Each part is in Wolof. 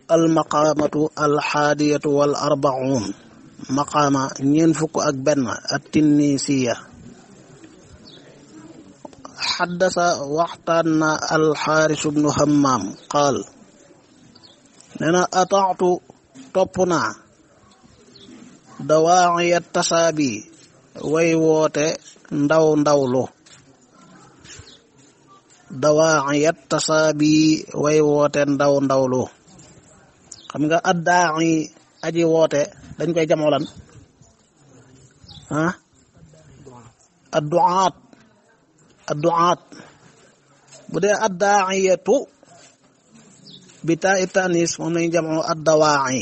almaqaamatu alxaadiyatu wal arbaun maqaama ñeen fukk ak benn at tinnisiya xaddasa waxtaan na alxaaris bnu hammaam qaal nee na ataatu topp naa dawaaciya tasaabi way woote ndaw ndawlu dawaaciya tasaabi way woote ndaw ndawlu xam nga addaaci aji woote dañ koy jamoo lan ah adduaat adduaat bu dee addaaciyatu bi taa i tanis moom lañu jamoo addawaaci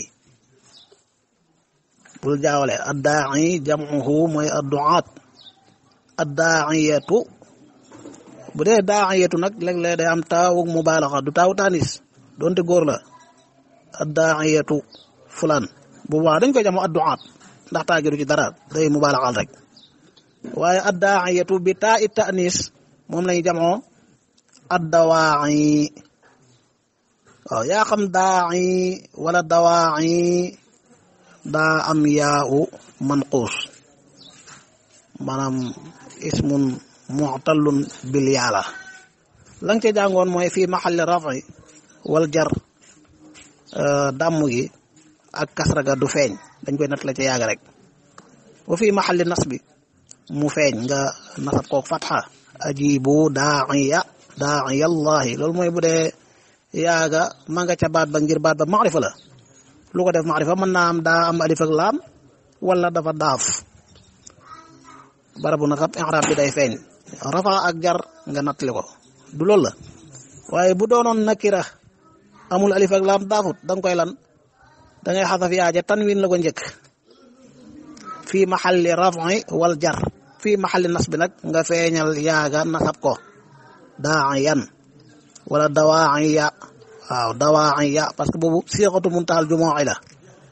bul jaawale addaaci jamuhu mooy adduaat addaaciyatu bu dee daaciyatu nag léeg-léeg day am taawug mubaalaxa du taawu tanis doonte góor la addaaciyatu fulaan bu baax dañ koy jamoo adduaat ndax taagiru ci dara day mubaalaxal rek waaye addaaciyatu bi taa i tanis moom lañu jamoo addawaaci waaw yaa xam daaci wala dawaaci daa am yaa u manquus maanaam ismun mu'tallun bil yaala la nga ca jàngoon mooy fii maxalli rafi wal jar dàmm gi ak kasraga du feeñ dañ koy natt la ca yàgg rek wa fii maxalli nas bi mu feeñ nga nasab kook fatxa ajibu daaciya daaciyallahi loolu mooy bu dee yaaga ma nga ca baat ba ngir baat ba maarifa la lu ko def maarifa mën naa am daa am alif ak laam wala dafa daaf barabu nasab i'raab bi day feeñ rafa ak jar nga nattali ko du loolu la waaye bu doonoon nakira amul alif ak laam daafut da nga koy lan da ngay xasaf yaaja tanwin la ko njëkk fii maxalli rafi wal jar fii maxalli nas bi nag nga feeñal yaaga nasab ko daayan wala dawaaciya waaw dawaaciya parce que boobu siixatu muntaxal jumooci la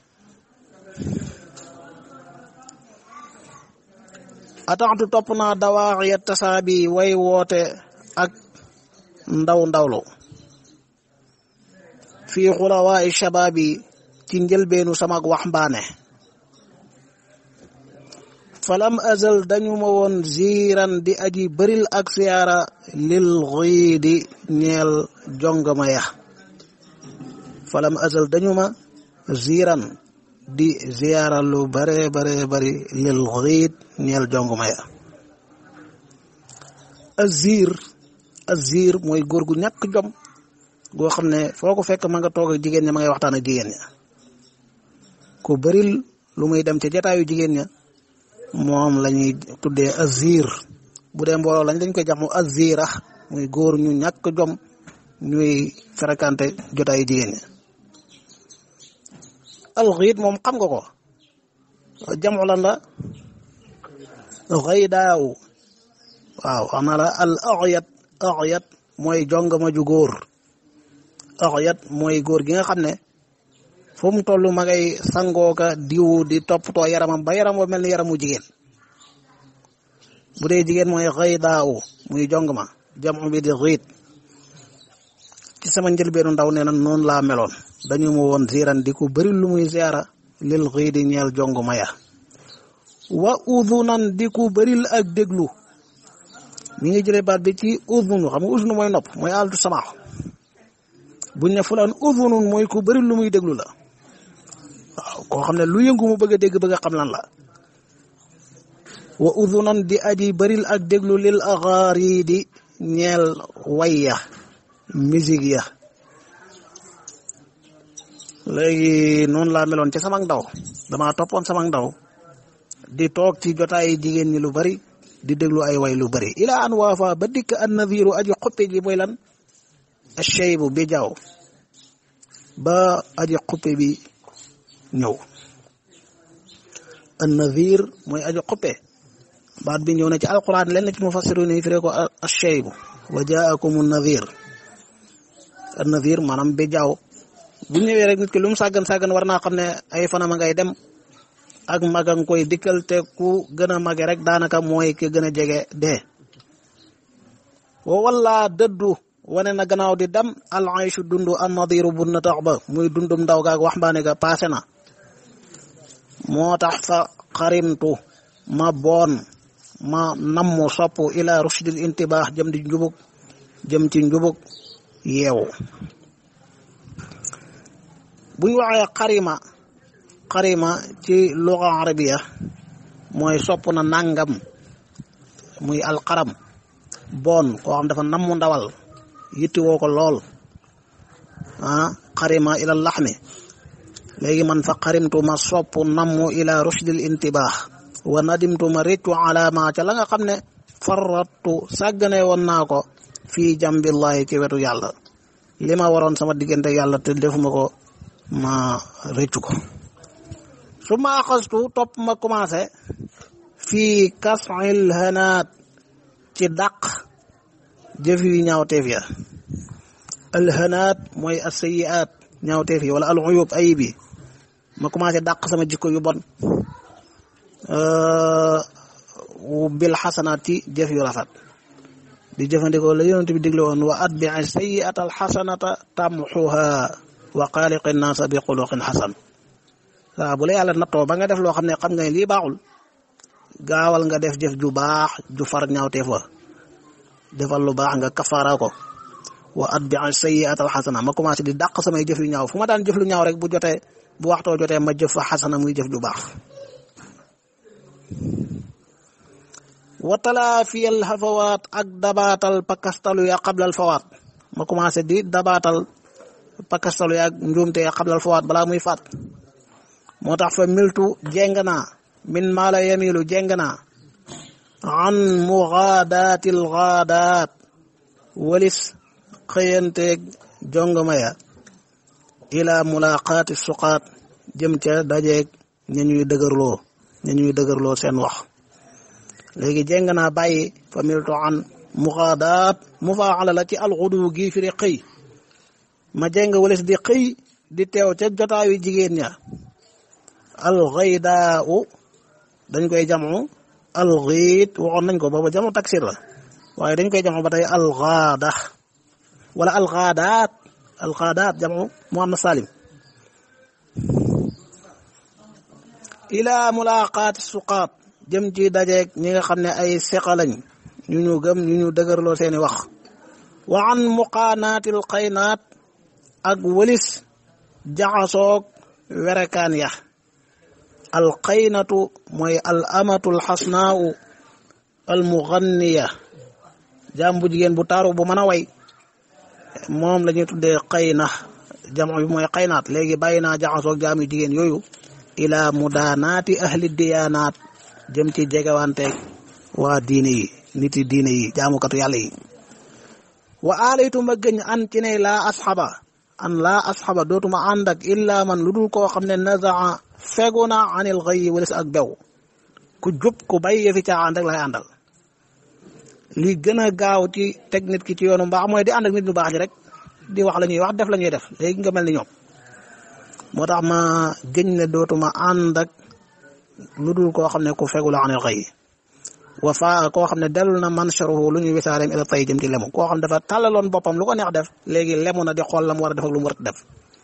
ataxtu topp naa dawaaciya tasaabi way woote ak ndaw ndawlu fii xulawaai shabaabi ci njëlbeenu samak waxmbaane falam azal dañu ma woon ziiran di aji bëril ak siyaara lil xiidi ñeel jongama ya falam azal dañu ma ziiran di ziyaara lu bare bare bari lil xiid ñeel jongama ya azir azir mooy góor gu ñàkk jom goo xam ne foo ko fekk ma nga toog ak jigéen ña ma ngay waxtaan ak jigéen ña ku bëril lu muy dem ca jataayu jigéen ña moom la ñuy tuddee azir bu dee mbooloo lañ dañ koy jax mu azira muy góor ñu ñàkk jom ñuy fréquenté jotaayu jigéen ñi alxiit moom xam nga ko jamu lan la xaydaaw waaw wax naa la al axyat axyat mooy jongama ju góor axyat mooy góor gi nga xam ne fu mu toll ma ngay sangooka diw di toppatoo yaramam ba yaram wa mel ni yaramu jigéen bu dee jigéen mooy xëy daaw muy jong ma jamu bi di xiit ci sama njëlbeenu ndaw nee na noonu laa meloon dañu ma woon ziiran di ko bëri lu muy ziara lil xii di ñeel jong ma ya wa udunan di ko bëril ak déglu mi ngi jëlee baat bi ci udunu xam nga udunu mooy nopp mooy altu samaax buñ ne fulaan udunun mooy ku bëri lu muy déglu la waaw koo xam ne lu yëngu mu bëgg a dégg bëgg a xam lan la wa udunan di aji bëril ak déglu lil axaari di ñeel wayya musique ya léegi noonu laa meloon ci sama ndaw dama toppoon sama ndaw di toog ci jotaay jigéen ñi lu bari di déglu ay way lu bari ila an waafa ba dikk an nadiru aji xuppe ji mooy lan acheybu bi jaaw ba aji xuppe bi ñëw an nadir mooy aji xuppe baat bi ñëw na ci alquran lenn ci mufassiru ni firee ko acheybu wa jaakum nadir an nadir maanaam bi jaaw bu ñëwee rek nit ki lu mu sàggan sàggan war naa xam ne ay fanama ngay dem ak magang koy dikkal te ku gën a mage rek daanaka mooy ki gën a jege dee wa walla dëddu wane na gannaaw di dem al ayshu dund an nadiru bu na tax ba muy dundum ndaw gaag waxambaane ga paase na moo tax fa xarimtu ma boon ma nammu sopp ila rushdil intibaax jëm di njubug jëm ci njubug yeewu buñ waxee xarima xarima ci luga arabiya mooy sopp na nangam muy alxaram boon koo xam dafa nammu ndawal yitti woo ko lool ah xarima ila laxmi léegi man fa xarimtu ma sopp nammu ila rushdil intibaax wa nadimtu ma réccu alaama ca la nga xam ne farrattu sàggane woon naa ko fii jambillahi ci wetu yàlla li ma waroon sama diggante yàlla te defuma ko ma réccu ko su ma axastu topp ma commencé fii kasil hanaat ci dàq jëf yu ñaawteef ya alhanaat mooy asayiat ñaawteef yi wala al uyub ayib yi ma commencé dàq sama jikko yu bon bil xasanaat ci jëf yu rafet di jëfandikoo la yonent bi digle woon wa atbii sayiata alxasanata tamxuha wa xaaliqi naasa bi xuluqin xasan waaw bu la yàlla nattoo ba nga def loo xam ne xam nga ne lii baaxul gaawal nga def jëf ju baax ju far ñaawteef wa defal lu baax nga kafaara ko wa atbii sayiata alxasana ma commencé di dàq samay jëf yu ñaaw fu ma daan jëf lu ñaaw rek bu jotee bu waxtoo jotee ma jëf fa xasana muy jëf ju baax watala fiyal xafawaat ak dabaatal pakastalu ya xablal fawaat ma commencé di dabaatal pakastalu ya njuumte ya xablal fawaat balaa muy faat moo tax fa miltu jeng naa min maala yamilu jeng naa an mugaadaatil gaadaat walis xëyanteeg jongama ya ila mulaqaati suqaat jëm ca dajeeg ña ñuy dëgërloo ña ñuy dëgërloo seen wax léegi jéng naa bàyyi fa miltu an muxaadaat mufaala la ci alxudu gi firi xëy ma jéng walis di xëy di teew ca jotaayu jigéen ña alxaydaa u dañ koy jamu alxiit waxoon nañ ko booba jamu taksir la waaye dañ koy jamu ba tey alxaada wala alxaadaat alxaadaat jamu muannas salim ila mulaqaati suqaat jëm ci dajeeg ñi nga xam ne ay seqa lañ ñu ñu gëm ñu ñu dëgërloo seeni wax wa an muqaanaatil xaynaat ak wëlis jaxasoog werekaan ya al xaynatu mooy al amatul xasnaau al muganniya jaam bu jigéen bu taaru bu mën a way moom la ñuy tuddee xayna jamo bi mooy xaynaat léegi bàyyi naa jaxasoog jaam yu jigéen yooyu ila mudaanaati ahli diyaanaat jëm ci jegewanteeg waa diine yi nit yi diine yi jaamukatu yàlla yi wa aalaytuma gëñ an ci ne laa asxaba an laa asxaba dootuma ànd ak illa man lu dul koo xam ne nazaa fegu na anil xëy walis ak bew ku jub ku bay yëfi caaxaan rek lay àndal li gën a gaaw ci teg nit ki ci yoonu mbaax mooy di ànd ak nit ñu baax ñi rek di wax la ñuy wax def la ñuy def léegi nga mel ni ñoom moo tax ma gëñ ne dootuma ànd ak lu dul koo xam ne ku fegu la anil xëy wa faa koo xam ne dellu na mancharuhu lu ñuy wisaareem ila tay jëm ci lemu koo xam ne dafa tàllaloon boppam lu ko neex def léegi lemu na di xool la mu war a def ak lu mu war a def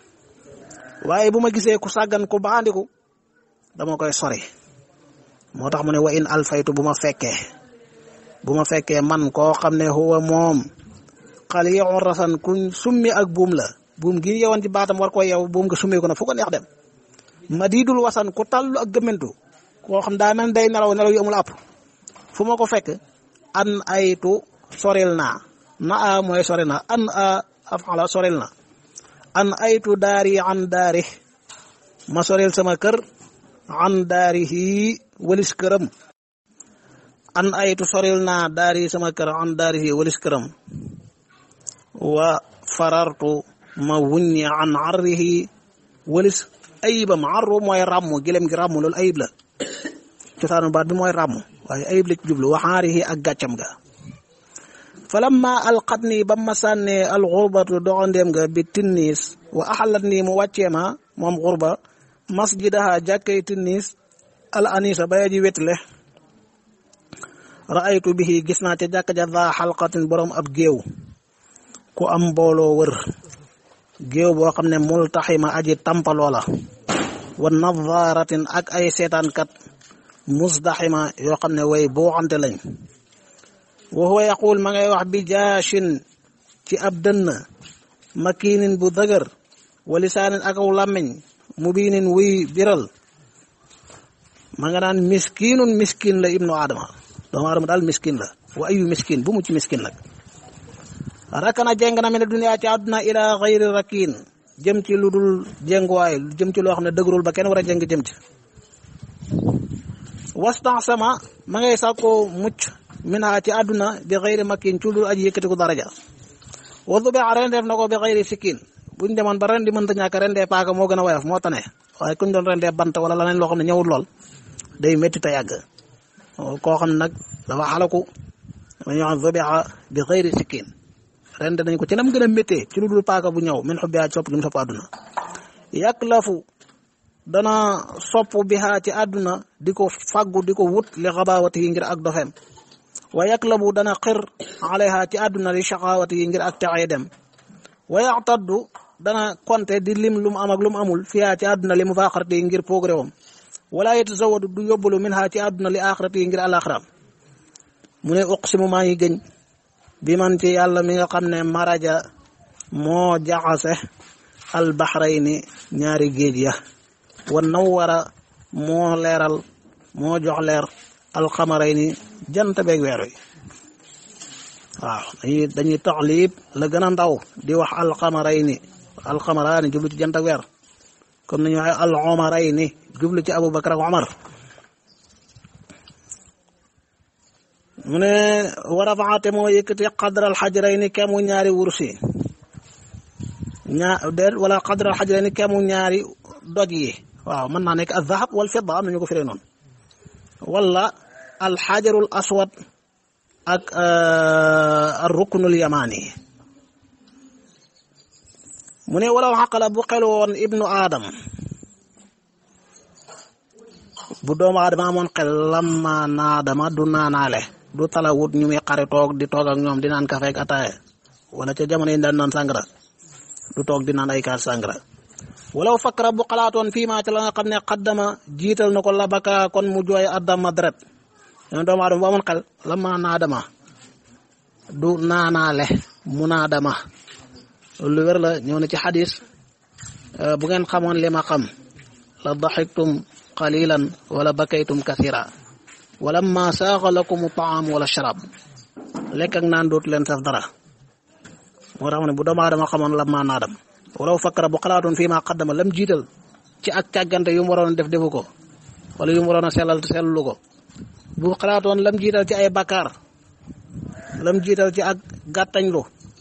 waaye bu ma gisee ku sàggan ku baandiku dama koy sori moo tax mu ne wa in alfaytu bu ma fekkee bu ma fekkee man koo xam ne huwa moom xal yow rasan kuñ summi ak buum la buum gi yewoon ci baatam war ko yew buum nga summi ko na fu ko neex dem ma diidul wasan ku tallu ak gëmmentu koo xam daa mel day nelaw nelaw yu amul àpp fu ma ko fekk an aytu soril naa na a mooy sori na an a afala soril na an aytu daari an daari ma soril sama kër an daarihi walis këram an aytu soril naa daari sama kër an daarihi walis këram wa farartu ma wuññi an arrihi walis ayibam arru mooy ràmm gilem gi ràmm loolu ayib la cosaanu baat bi mooy ràmm waaye ayib la ci jublu waxaarihi ak gàccam ga falamma alqat nii ba ma sànnee alxurbatu doxandeem ga bi tinniis wa axalat nii mu wàccee ma moom xurba masjidaha jàkkay tinniis al anisa baya ji wetle raaytu bihi gis naa ca jàkka ja daa xalqatin borom ab géew ku am mbooloo wër géew boo xam ne multaxima aji tampaloo la wa nadaratin ak ay seetaankat musdaxima yoo xam ne way boo xante lañ wa huwa yaqul ma ngay wax bi jaashin ci ab dënn makiinin bu dëgër wa lisaanin ak aw làmmiñ mubiinin wuy biral ma nga naan miskinun miskin la ibnu adama doomu adama daal miskin la wa ayu miskin bu mu ci miskin nag rakana jeng na mi ne duniyaa ci àdduna ila xayri rakin jëm ci lu dul jénguwaay jëm ci loo xam ne dëgërul ba kenn war a jëng jëm ci wastan sama ma ngay sàkkoo mucc minha ci àdduna bi xayri makin ci lu dul aji yëkkati ko daraja wadu be rendeef na ko bi xayri sikkin buñ demoon ba ren di mënta ñàkk rendee paaka moo gën a woyof moo tane waaye kuñ doon rendee bant wala leneen loo xam ne ñëwul lool day métti te yàgg koo xam nag dafa xalaku dañuy wax zubiha bi xayri sikkin rend nañ ko ci nam gën a méttee ci lu dul paaka bu ñëw min xubbiha sopp gi mu sopp àdduna yaklafu dana sopp biha ci àdduna di ko fàggu di ko wut li xabaawati yi ngir ak dofeem wa yaklabu dana xir alayha ci àdduna li shaqaawati yi ngir ak texee dem wa yaxtaddu dana konte di lim lu mu am ak lu mu amul fiha ci àdduna li mu faaxarati yi ngir progréwam wala yetasawadu du yóbbalu min ha ci àdduna li axirati yi ngir alaxiraam mu ne uqsimu maa ngi gëñ bi man ci yàlla mi nga xam ne maraja moo jaxase albahrayni ñaari géej ya wa nawara moo leeral moo jox leer alxamarayni jant beeg weer wi waaw dañuy dañuy taxlib la gën a ndaw di wax alxamarayni alxamaraani jublu ci jant ak weer comme nañu waxee al omarayni jublu ci abubakar ak omar mu ne war a faxate moo yëkkati xadral xajrayni kemu ñaari wursi ñaa déet wala xadral xajrayni kemu ñaari doj yi waaw mën naa nekk al zahab wal fidda am nañu ko firee noonu wala al xajarul aswad ak al ruknul yamani mu ne walaw xaqala bu xel woon ibnu aadam bu doomu aadama amoon xel lamma naadama du naanaale du talawut ñu muy xare toog di toog ak ñoom di naan kafe ak ataaya wala ca jamono yi daan naan sàngara du toog di naan ay kaas sàngara walaw fakkara bu xalaatoon fii maa ca la nga xam ne xaddama jiital na ko labaka kon mu jooy addama deret ñoom doomu aadama bu amoon xel lamma naadama du naanaale mu naadama lu wér la ñëw na ci xadis bu ngeen xamoon li ma xam la daxiktum qalilan wala bakaytum kathira wala ma saaxa lakum taam wala sharab lekk ak naan dootu leen saf dara moo tax mu ne bu doomu aadama xamoon la maa naadam walaw fakkara bu xalaatoon fii maa xaddama lam jiital ci ak càggante yu mu waroon def defu ko wala yu mu waroon a sellal te sellulu ko bu xalaatoon lam jiital ci ay bakkaar lam jiital ci ak gàttañlu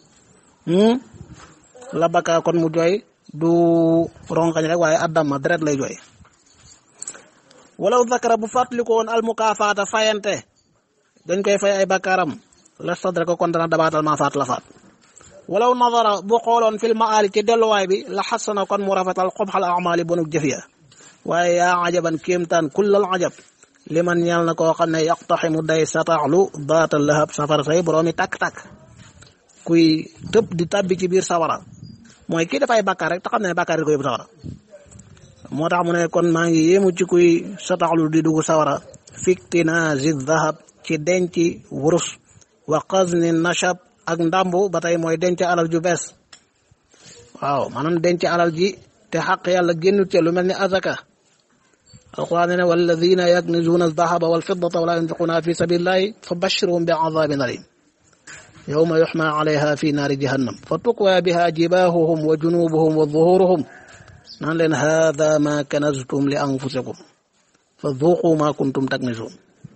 la bakkaar kon mu jooy du rongañ rek waaye addama deret lay jooy walaw zakara bu fàttali ko woon almukaafaata fayante dañ koy fay ay bakkaaram la sadra ko kon dana dabaatal maa faat la faat walaw nadara bu xooloon fil maali ci delluwaay bi la xasana kon mu rafetal xobxal amali bonuk jëf ya waaye yaa ajaban kéemtaan kullal ajab li man ñeel na koo xam ne yaqtaximu day sataxlu daatal lahab safara say boroomi takk-takk kuy tëb di tabbi ci biir sawara mooy kii dafay bàkkaar rek te xam ne bàkkaar yi ko yóbbu sawara moo tax mu ne kon maa ngi yéemu ci kuy sataxlu di dugg sawara fiktinaazi dahab ci denc wurus wa qazni nashab ak ndàmbu ba tey mooy denc alal ju bees waaw maanaam denc alal ji te xaq yàlla génnut ca lu mel ni azaka alquran ne walladina yaknizuuna aldahaba walfiddata wala yunfiquuna fi sabilillahi fa bashirhum bi azabin alim yawma yuxma alayha fi naari jahannam fa tuqwa biha jibaahuhum wa junubuhum wa zuhuruhum naan leen hada ma kanaztum li anfusikum fa duqu ma kuntum taknizun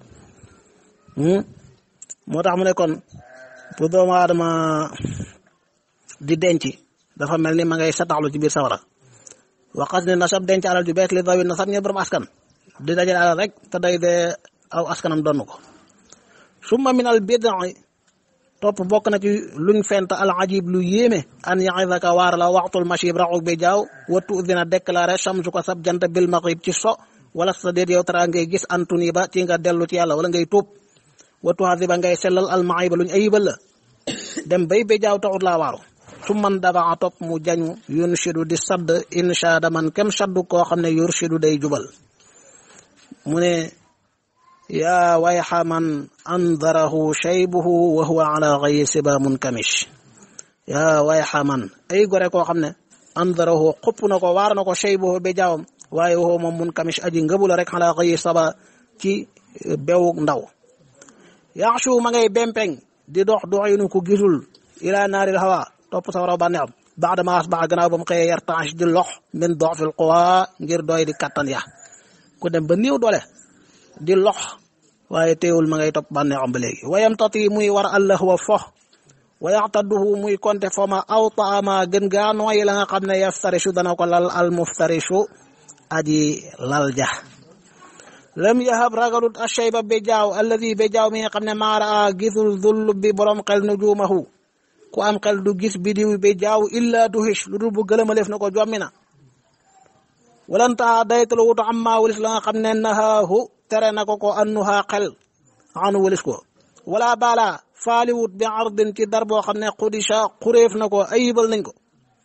moo tax mu ne kon bu doomu aadama di denc dafa mel ni ma ngay sataxlu ci biir sawara waxas ne nasab denc alal ju bees li dawi nasab ñe borom askan di dajale alal rek te day dee aw askanam donn ko summa min al bid'i topp bokk na ci luñ fent al ajib lu yéeme an yaxidaka waar la waxtul machib raxuk bi jaaw wattu dina déclaré chamsu ko sab jant bil maghrib ci so wala sa déet yow tara ngay gis antuni ba ci nga dellu ci yàlla wala ngay tuub wattu hasiba ngay sellal al maayba luñ ayibal la dem bay bi jaaw taxut laa waaru su man dabaa topp mu jañu yunshidu di sadd inshaada man kem saddu koo xam ne yurshidu day jubal mu ne yaa wayxa man andarahu shaybuhu wa huwa ala gayi siba munkamish yaa wayxa man ay gore koo xam ne andarahu xupp na ko waar na ko shaybuhu be jaawam waaye waxoo moom munkamish aji ngëbula rek ala gayi saba ci bewuk ndaw yaxshu ma ngay bempeng di dox doxinu ku gisul ila naaril hawa topp sawaraw bànneexam baada ma asbaxa gannaaw ba mu xëyee yartanche di lox min doxfil quwa ngir doy di kattan ya ku dem ba néew doole di lox waaye teewul ma ngay topp bànneexam ba léegi wayam tati muy war allah wa fox wa yaxtaduhu muy konte fo ma aw taama gën gaa nooyi la nga xam ne yaftarishu dana ko lal al muftarishu aji lal ja lam yahab ragalut ashayba be jaaw alladi be jaaw mi nga xam ne maara a gisul zull bi borom xel nujumahu ku am xel du gis bidiw be jaaw illa du hich lu dul bu gëlëmaleef na ko jommi na walanta daytalu wutu amma walis la nga xam ne nahaahu tere na ko ko annuhaa xel anu walis ko wala bala faaliwut bi ardin ci dar boo xam ne xudisha xuréef na ko ayibal nañ ko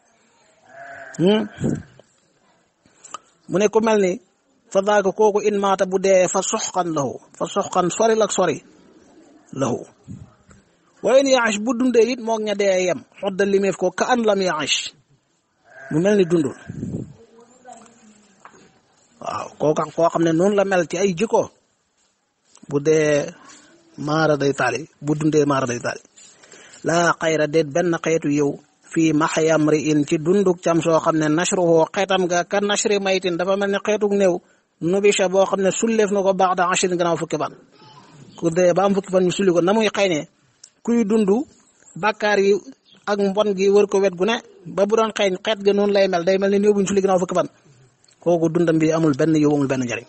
mu ne ku mel ni fa daaka kooku in maata bu dee fa soxkan lahu fa soxkan sori lak sori lahu wayen yaash bu dundee it moog ña dee yem xodda limeef ko ka an lam yaash mu mel ni dundul waaw kooka koo xam ne noonu la mel ci ay jikko bu dee maara day taali bu dundee maara day taali laa xayra déet benn xeetu yow fii maxyam ri in ci dunduk cam soo xam ne nashruhu xeetam ga ka nashri maytin dafa mel ne xeetuk néew nubisha boo xam ne sulleef na ko baax da ashrin gannaaw fukki fan ku dee ba am fukki fan ñu sulli ko na muy xëy ne kuy dund bàkkaar yi ak mbon gi wër ko wet gu ne ba bu doon xeeñ xeet ga noonu lay mel day mel ne néew bu ñu sulli gannaaw fukki fan kooku dundam bi amul benn yow amul benn njariñ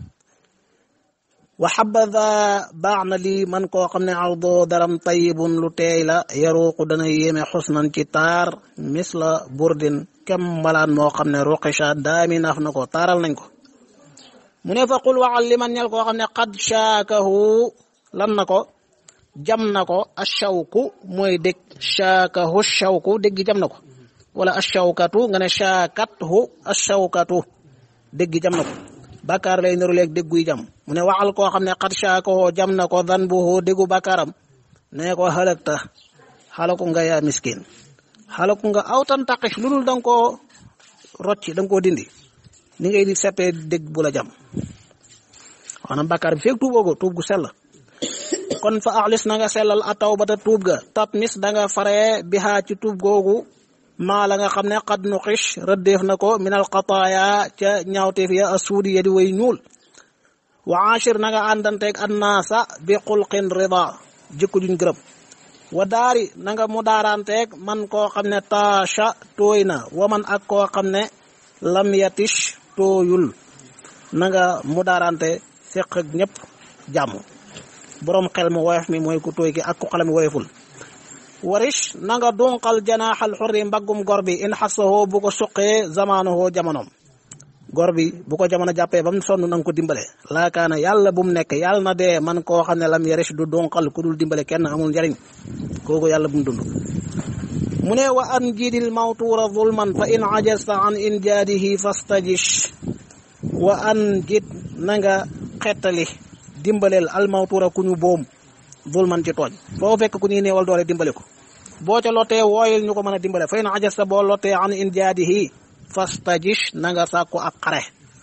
wa xabada baax na lii man koo xam ne ardo daram tayibun lu teey la yaruuqu dana yéeme xusnan ci taar misla burdin kem mbalaan moo xam ne ruqisha daami naaf na ko taaral nañ ko mu ne fa qul waxal li man ñel koo xam ne qad shaakahu lan na ko jam na ko ashawku mooy dégg shaakahu shawku dégg jam na ko wala ashawkatu nga ne shaakathu ashawkatu dégg jam na ko bàkkaar lay niru leeg dégguy jam mu ne waxal koo xam ne xat shaakoo jam na ko dan buhu déggu bàkkaaram ne ko xalakta xalaku nga yaa miskin xalaku nga awtan taqis lu dul da nga koo rocci da nga koo dindi ni ngay di seppee dégg bu la jam maanaam bàkkaar bi feeg tuuboo ko tuub gu sell kon fa axlis na nga sellal a taw ba ta tuub ga tat mis da nga faree bihaa ci tuub googu maa la nga xam ne xad nu xich rëddeef na ko minal xataaya ca ñaawteef ya a suudi ya di way ñuul wa achir na nga àndanteeg annaasa bi xulqin rida jikko juñ gërëm wa daari na nga mu daaranteeg man koo xam ne taasha tooy na wa man ak koo xam ne lam yatish tooyul na nga mu daarante seq ak ñëpp jàmm boroom xel mu woyof mi mooy ku tooy ki ak ku xelam woyoful warish na nga dunqal janaaxal xurri mbaggum gor bi in xasahoo bu ko suqee zamaanahoo jamonoom gor bi bu ko jamono jàppee ba mu sonn na nga ko dimbale laakaana yàlla bu mu nekk yàlla na dee man koo xam ne lam yarish du dunqal ku dul dimbale kenn amul njariñ kooku yàlla bu mu dund mu ne wa an jidil mawtuura zulman fa in ajasta an injaadihi fastajish wa an jid na nga xettali dimbaleel almawtuura ku ñu boom zulman ci tooñ foo fekk ku ñuy néewal doole dimbale ko boo ca lotee wooyul ñu ko mën a dimbale fay na ajasta boo lotee an injaadihi fastajish na nga sàkku ak xare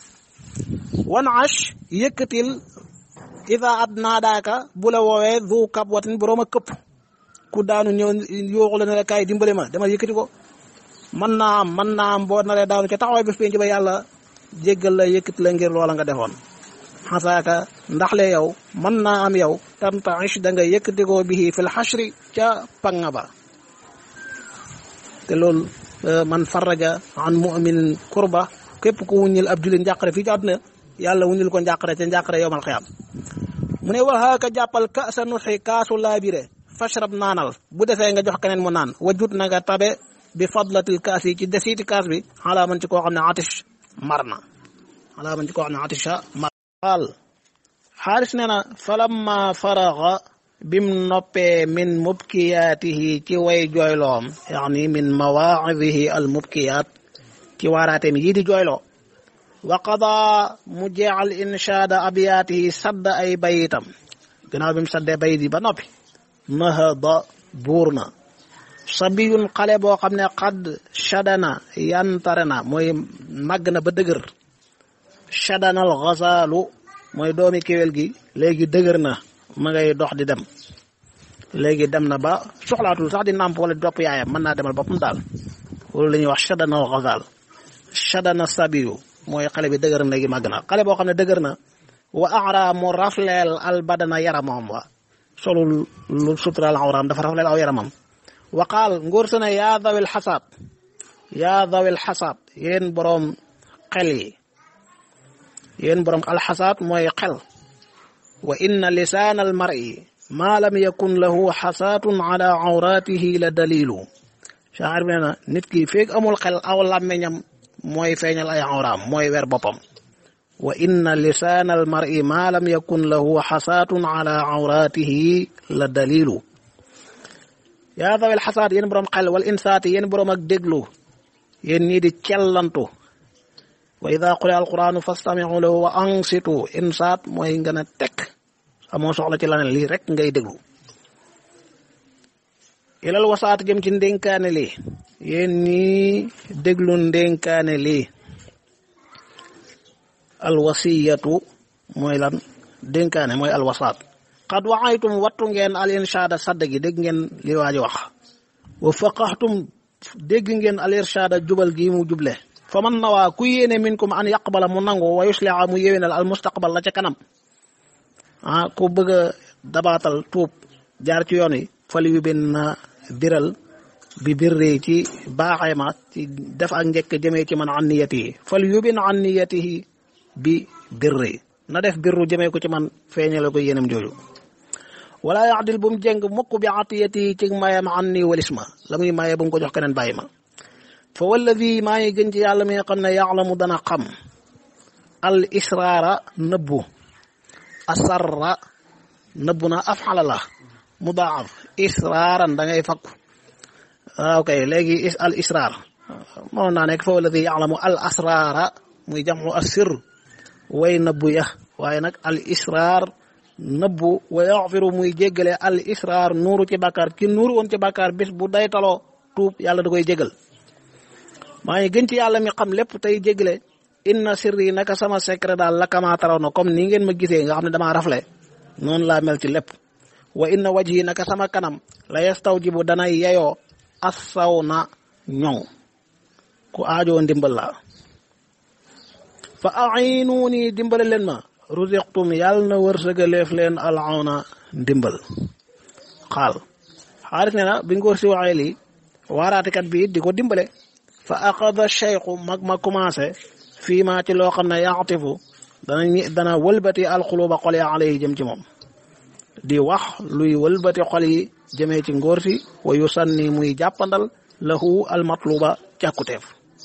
wan ash yëkkatil ida ad naadaaka bu la woowee du kab watin boroom a këpp ku daanu ñëw yooxu la ne la kaay dimbale ma dama yëkkati ko mën naa am mën naa am boo naree daanu ca taxawaay bi penc ba yàlla jéggal la yëkkati la ngir loola nga defoon xasaaka ndax le yow mën naa am yow tamtaish da nga yëkkati ko bihi fil xashri ca panga ba te loolu man faraja an muminin kurba képp ku wuññil ab jullit njàqare fii ci àdduna yàlla wuññil ko njàqare ca njàqare yowmal xiyaam mu ne waxaaka jàppal ka sa nuxi kaasu laabire fashrab naanal bu defee nga jox keneen mu naan wajut na nga tabe bi fadlatil kaas yi ci desiiti kaas bi xalaa man ci koo xam ne atish mar na xalaa man ci koo xam ne atisha mar qaal xaaris nee na falamma faraga bim noppee min mubkiyaatihi ci way jooyloom yaani min mawaa'idihi al mubkiyaat ci waaraateem yii di jooyloo wa qada mu jeexal inshaada abiyaatihi sadd ay bayitam gannaaw bi mu saddee bayit yi ba noppi nahada buur na sabiyun xale boo xam ne xadd shadana yantare na mooy màgg na ba dëgër shadanal xasaalu mooy doomi kéwél gi léegi dëgër na ma ngay dox di dem léegi dem na ba soxlaatul sax di nàmp wala di topp yaayam mën naa demal boppam daal loolu la ñuy wax shadanal xasaal shadana sabiyu mooy xale bi dëgër na léegi màgg na xale boo xam ne dëgër na wa ara mu rafleel al badana yaramam wa solul lu suturaal awraam dafa rafleel aw yaramam waqaal ngóor sa ne yaa dawil xasaab yaa dawil xasaab yéen boroom xel yi yéen boroom alxasaab mooy xel wa inna lisaan al mar'i maa lam yakun lahu xasaatun ala awraatihi la dalilu shaacir bi nee na nit ki feeg amul xel aw làmmeñam mooy feeñal ay awraam mooy wer boppam wa inna lisaan al mar'i maa lam yakun lahu xasaatun ala awraatihi la dalilu yaa dawel xasaat yéen boroom xel wal insaati yéen boroom ak déglu yéen ñii di cellantu wa ida quri alquranu fastamiu lahu wa ansitu insaat mooy nga ne tekk amoo soxla ci laneen lii rek ngay déglu ilal wasaat jëm ci ndénkaane lii yéen ñii déglu ndénkaane lii alwasiyatu mooy lan dénkaane mooy alwasaat qad waxaytum wattu ngeen al inshaada sadd gi dégg ngeen li waa ji wax wa faqaxtum dégg ngeen al irshaada jubal gi mu juble fa man nawaa ku yéene minkum an yaqbala mu nangu wa yusliha mu yéwénal al mustaqbal la ca kanam ah ku bëgg a dabaatal tuub jaar ci yoon wi fal yu bin na biral bi birri ci baaxee ma ci def ak njëkk jëmee ci man an niyatihi fal yu bin an niyatihi bi birri na def birru jëmee ko ci man feeñale ko yéenam jooju wala yaxdil bu mu jëng mukk bi atiyati ci mayam an ni walis ma la muy maye bu mu ko jox keneen bàyyi ma fa walladi maa ngi gën ci yàlla mi nga xam ne yaalamu dana xam al israara nëbbu asarra nëbbu na afxala la mudaaf israaran da ngay fakku waaw kay léegi al israar mënoon naa nekk fa walladi yaalamu al asraara muy jamu assir way nëbbu ya waaye nag al israar nëbbu wa yaxfiru muy jéggale al israar nuuru ci bàkkaar ki nuuru woon ci bàkkaar bis bu day taloo tuub yàlla da koy jégal maa ngi gën ci yàlla mi xam lépp tey jéggale inna sirri naka sama secret daal la kama taraw na comme nii ngeen ma gisee nga xam ne damaa rafle noonu laa mel ci lépp wa inna wajhi naka sama kanam la yastawjibu dana yeyoo assaw na ñoŋ ku aajoo ndimbal la fa a'inuuni dimbale leen ma ruziqtum yàlla na wërsëgaleef leen alawna ndimbal xaal xaalis ne na bi ngóor si waxee lii waaraatikat bi di ko dimbale fa aqada cheikhu mag ma commencé fii maa ci loo xam ne yaatifu dana dana wëlbati alxuluba xol ya alay jëm ci moom di wax luy wëlbati xol yi jëmee ci ngóor si wa yu sanni muy jàppandal lahu almatluba càkkuteef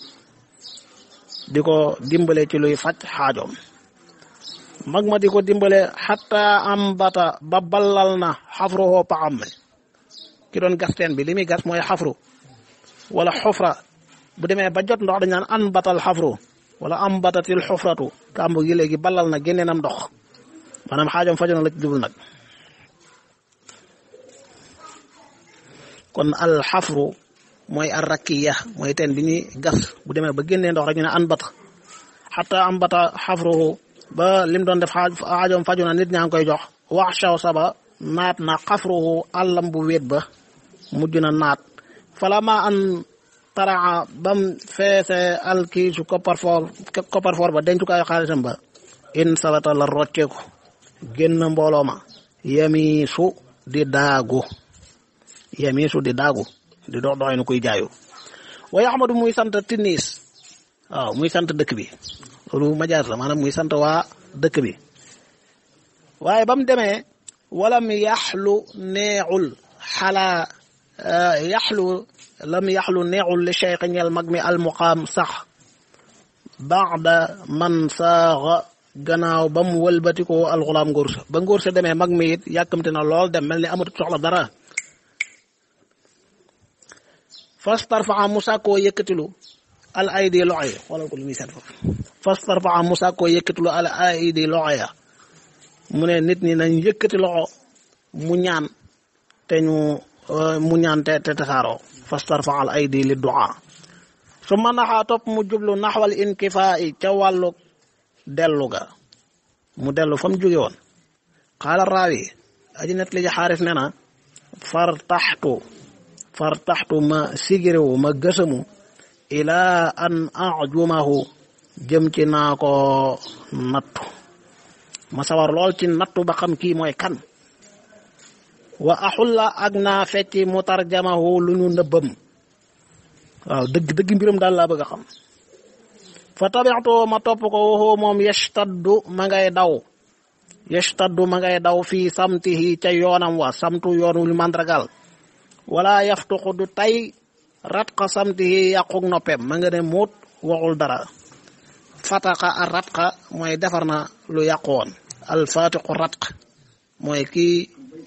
di ko dimbale ci luy faj xaajoom mag ma di ko dimbale xatta am bata ba ballal na xafruhoo paxam mi ki doon gas teen bi li muy gas mooy xafru wala xufra bu demee ba jot ndox dañ naan an batal xafru wala am batatil xufratu kàmb gi léegi ballal na génnee nam ndox maanaam xaajoom fajoon la ci jublu nag kon al xafru mooy ar rakiya mooy teen bi ñuy gas bu demee ba génnee ndox rek ñu ne an bata xataa am bata xafruhu ba lim doon def xaajoom faju na nit ñaa ngi koy jox wax shaw saba naat na xafruhu àllam bu wéet ba mujj na naat fala ma an taraa bam feese alkiisu kopparfoor kopparfoor ba dencukaayu xaalisam ba in salata la rocceeku génn mbooloo ma yamiisu di daagu yamiisu di daagu di dox doxee nu kuy jaayu wa yaxmadu muy sant tinniis waaw muy sant dëkk bi loolu majaas la maanaam muy sant waa dëkk bi waaye ba mu demee walam yaxlu neexul xalaa yaxlu lam yaxlu neexul li cheikh ñeel mag mi almuqaam sax baada man saaxa gannaaw ba mu wëlbatikoo alxulaam ngóor sa ba ngóor sa demee mag mi it yàkkamte na lool dem mel ni amatu soxla dara fas tarfaa mu sàkkoo yëkkatilu al aydi loxo yi xoolal ko li muy seet foofu fas tarfaa mu sàkkoo yëkkatilu al aydi loxo ya mu ne nit ñi nañ yëkkati loxo mu ñaan te ñu mu ñaan te te tasaaroo fas tarfaa al aydi li duaa su ma naxaa topp mu jublu naxwal inkifaa yi ca wàllu dellu ga mu dellu fa mu jóge woon xaala raawi aji net li ji xaaris ne na far taxtu far taxtu ma sigirewu ma gësamu ilaa an ajumahu jëm ci naa ko nattu ma sawar lool ci nattu ba xam kii mooy kan wa axulla ak naa fecci mu tarjamahu lu ñu nëbbam waaw dëgg dëgg mbiram daal laa bëgg a xam fa tabixtoo ma topp ko waxoo moom yashtaddu ma ngay daw yashtaddu ma ngay daw fii samtihi ca yoonam wa samtu yoon wu mandragal wala yaftuxu du tay ratqa samtihi yàquk noppem ma nga ne muut waxul dara fataqa a ratqa mooy defar na lu yàqu woon alfatiqu ratq mooy kii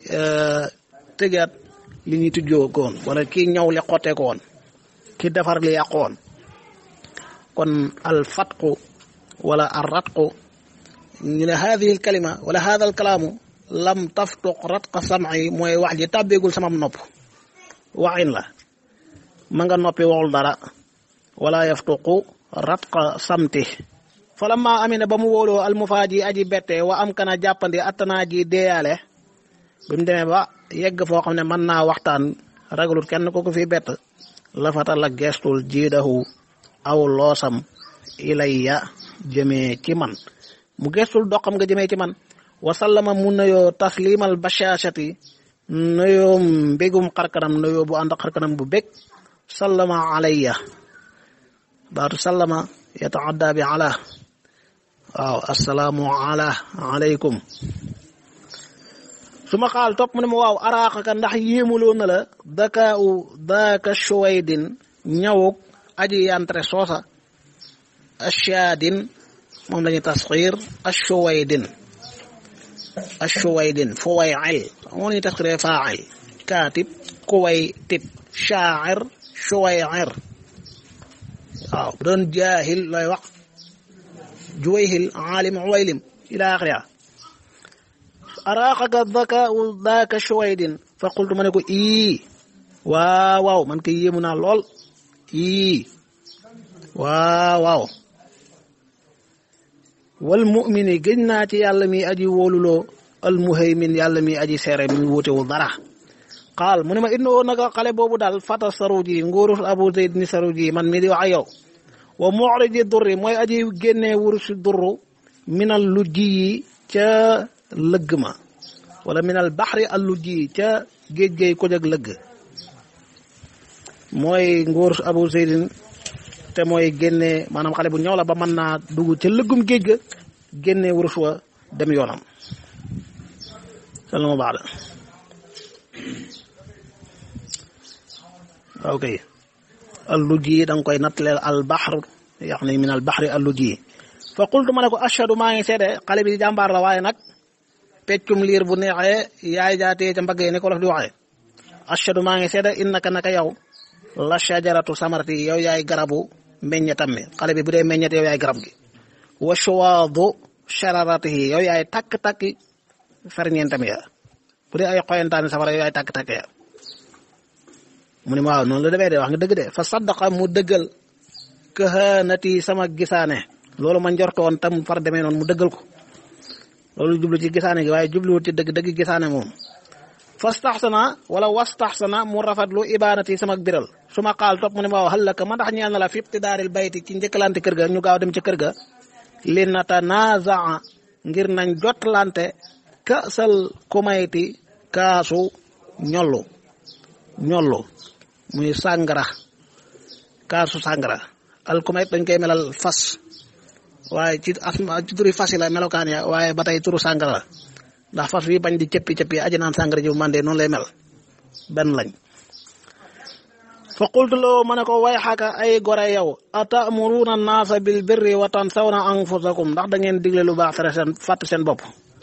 tëjaat li ñuy tujjoo ko woon wala kii ñaw li xottee ko woon ki defar li yàqu woon kon alfatqu wala arratqu ñu ne hadihi al kalima wala hada al kalaamu lam taftuq ratqa sam'i mooy wax ji tàbbeegul samam nopp waxin la ma nga noppi waxul dara wala yaftuqu ratqa samti falamma amina ba mu wóoloo almufaaji aji bette wa am kana jàppandi attanaa ji deeyaale bi mu demee ba yegg foo xam ne mën naa waxtaan ragalut kenn ko ko fi bett lafata la gestul jiidahu aw loosam ilayya jëmee ci man mu gestul doxam nga jëmee ci man wasallama mu nuyoo taslimal bashashati nuyoo mbégum xarkanam nuyoo bu ànd xarkanam bu bég sallama alayya baatu sallama yataadda bi ala waaw assalaamu ala alaykum su ma xaal topp mu ne ma waaw araaxaka ndax yéemuloo na la daka u daaka shuwaydin ñawuk aji yantre soosa ashaadin moom lañuy tasxiir ashuwaydin ashuwaydin fuwayil moom lañuy tasxiiree faacil kaatib kuwaytib shaacir shuwayir waaw bu doon jaahil looy wax juwayhil aalim uwaylim ila axiriha araaxaka daka daaka shuwaydin fa qultu ma ne ko ii waaw waaw man kay yéemu naa lool ii waaw waaw wal mu'mini gëj naa ci yàlla mi aji wóoluloo al muhaymin yàlla mi aji seere mi wutewul dara qaal mu ne ma innoo naka xale boobu daal fata saruji nguurus abu zayd ni saruji man mi di wax ak yow wa mu'riji durri mooy aji génnee wurusi durru minal lujji yi ca lëgg ma wala minal baxri al lujji yi ca géej géej ko jag lëgg mooy nguurus abu zaydin te mooy génne maanaam xale bu ñëw la ba mën naa dugg ca lëggum géej ga génne wurus wa dem yoonam salama baax da ok alluji da nga koy nattaleel al bahr yani min al bahri alluji fa qultu ma ne ko ashhadu maa ngi seede xale bi jàmbaar la waaye nag peccum liir bu neexee yaay jaatee ca mbagg yi ni ko lof di waxee ashhadu maa ngi seede innaka naka yow la shajaratu samarati yow yaay garabu meññetam mi xale bi bu dee meññet yow yaay garab gi wa shuwaadu shararatihi yow yaay takk-takki ferñeentam ya bu dee ay xoyantaani safara yow yaay takk-takk ya mu ne ma waaw noonu la demee de wax nga dëgg de fa saddaqa mu dëggal kahanati sama gisaane loolu ma njortoon tam far demee noonu mu dëggal ko loolu jublu ci gisaane gi waaye jubluwut ci dëgg dëgg gisaane moom fastaxsana wala wastaxsana mu rafetlu ibaanati sama biral su ma xaal topp mu ne ma waaw xallaka ma ndax ñeel na la fi ibtidaaril bayti ci njëkkalante kër ga ñu gaaw dem ci kër ga li natanazaa ngir nañ jotlante kasal kumayti kaasu ñollu ñollu muy sàngara kaasu sàngara al kumayt dañ koy melal fas waaye ci asma ci turi fas yi la melokaan ya waaye ba tey turu sàngara la ndax fas wi bañ di cëppi cëppi aji naan sàngara ji bu mandee noonu lay mel benn lañ fa qultu loo ma ne ko way xaka ay gore yow atamuruuna naasa bil birri wa tansawna anfusakum ndax da ngeen digle lu baax tere seen fàtt seen bopp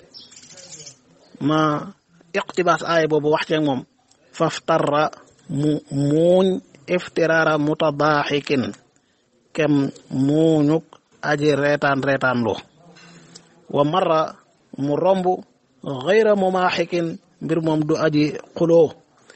ma iqtibaas aaya boobu wax ceeg moom faftarra mu muuñ iftiraara mutadaaxikin kem muuñuk aji reetaan reetaan lu wa marra mu romb xayra mumaaxikin mbir moom du aji xuloo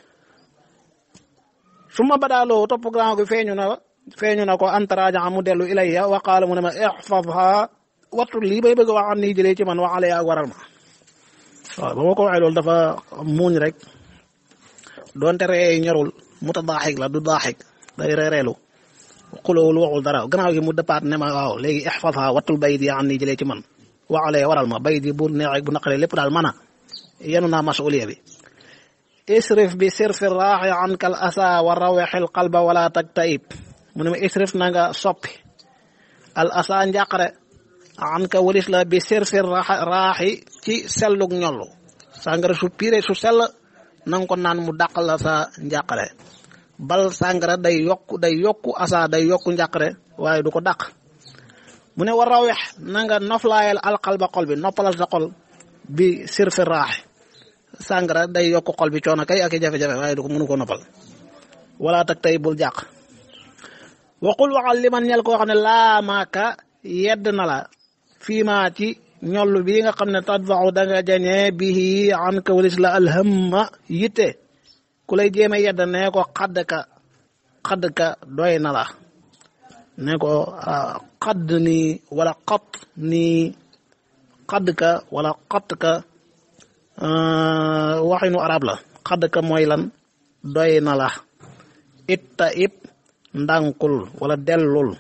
su ma badaaloo topp grand gi feeñu na feeñu na ko antaraaja mu dellu ilayya wa qaala mu ne ma ixfadha wattu lii bay bëgg wax an nii jëlee ci man wa alaya ak waral ma waaw ba ma ko waxee loolu dafa muuñ rek doonte ree ñorul mu ta daaxik la du daaxik day reereelu xulowul waxul dara gannaaw gi mu dëppaat ne ma waaw léegi ixfadha wattul bayit yi an nii jëlee ci man wa alaya waral ma bayit yi bu neexee bu naqaree lépp daal mana yenu naa masuliya bi isrif bi sirfi raaxi anka al asa wa rawexil qalba wala tagtaib mu ne ma isrif na nga soppi al asa njàqare anka walis la bi sirfi raaxi ci sellug ñollu sàngara su pire su sell na nga ko naan mu dàqal la sa njàqare bal sàngara day yokku day yokku asa day yokku njàqare waaye du ko dàq mu ne wa rawex na nga noflaayal alqalba xol bi noppalal sa xol bi sirfi raaxi sàngara day yokk xol bi coono kay ak i jafe-jafe waaye du ko mënu ko noppal wala tak tey bul jàq waxul waxal li man ñel koo xam ne laa maaka yedd na la fii maa ci ñollu bii nga xam ne tadfaxu da nga jañee bii an ka walis la alhamma yitte ku lay jéeme yedd ne ko xadd ka xadd ka doy na la ne ko xadd nii wala xat nii xadd ka wala xatt ka waxinu arab la xadd ka mooy lan doy na la itta ib ndànkul wala dellul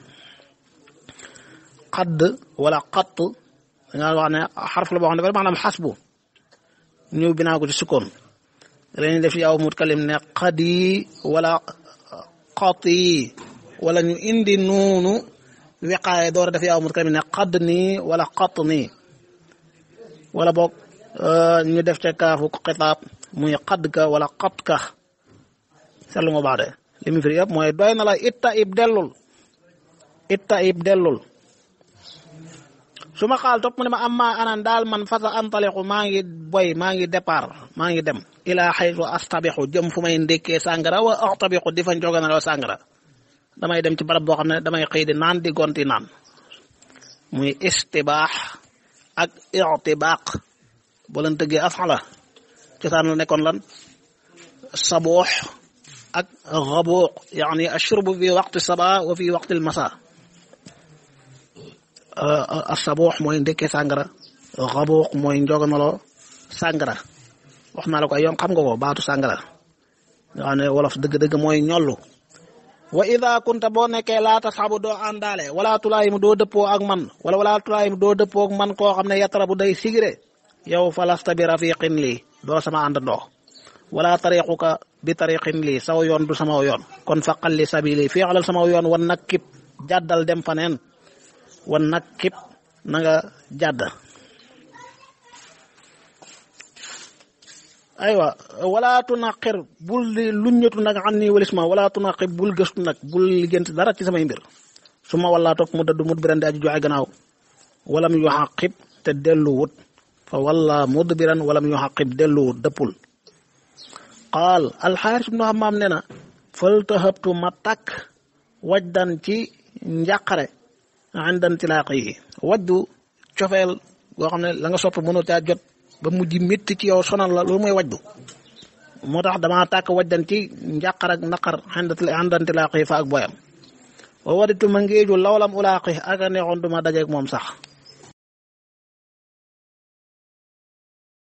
xadd wala xatt danga wax ne xarf la boo xam ne dafa maanaam xasbu ñëw binaa ko ci sukkoon dañuy def yaaw mut kalim ne xad yi wala xat yi wala ñu indi nuunu wiqaaye door a def yaaw mut kalim ne xadd nii wala xatt nii wala boog ñu def ca kaafu xitaab muy xadd ka wala xat ka seetlu nga baax de li mu firi yëpp mooy doy na la itta ib dellul itta ib dellul su ma xaal topp mu ne ma am maa anan daal man fasa antaliqu maa ngi boy maa ngi départ maa ngi dem ilaa xaytu astabixu jëm fu may ndékkee sàngara wa axtabixu di fa njoganaloo sàngara damay dem ci barab boo xam ne damay xëy di naan di gonti naan muy istibaax ak ictibaaq boo leen tëggee afala cosaan la nekkoon lan saboox ak xabooq yaani ashurbu fi waqti saba wa fi waqti masa saboox mooy ndekkee sàngara xabooq mooy njoganaloo sàngara wax naa la ko ay yoon xam nga ko baatu sàngara nga xam ne wolof dëgg-dëgg mooy ñollu wa ida kunta boo nekkee laa tasxabu doo àndaale wala tulaayimu doo dëppoo ak man wala wala tulaayimu doo dëppoo ak man koo xam ne yatrabu day sigire yow falasta bi rafiqin lii doo sama àndandoo wala tariquka bi tariqin lii saw yoon du sama yoon kon faqal li sabili fii xalal sama yoon wan nag kib jàddal dem faneen wan nag kib na nga jàdd aywa wala tunaqir bul di luññatu nag an nii walis ma wala tunaqir bul gëstu nag bul liggéent dara ci samay mbir su ma wala topp mu dëddu mut biran di aju joxe gannaaw walam yu xaqib te dellu wut fa walla mudbiran walam yu xaqib dellu wut dëppul qaal alxaaris ibnu hammaam ne na faltahabtu ma takk wajdan ci njàqare indan tilaaq yi wajdu cofeel goo xam ne la nga sopp mënoo caa jot ba mujj métti ci yow sonal la loolu mooy wajdu moo tax damaa tàkk wajdan ci njàqar ak naqar indan tilaaq yi fa ak boyam wa waditu ma ngeeju lawlam ulaaqi ak a neexoon duma dajeeg moom sax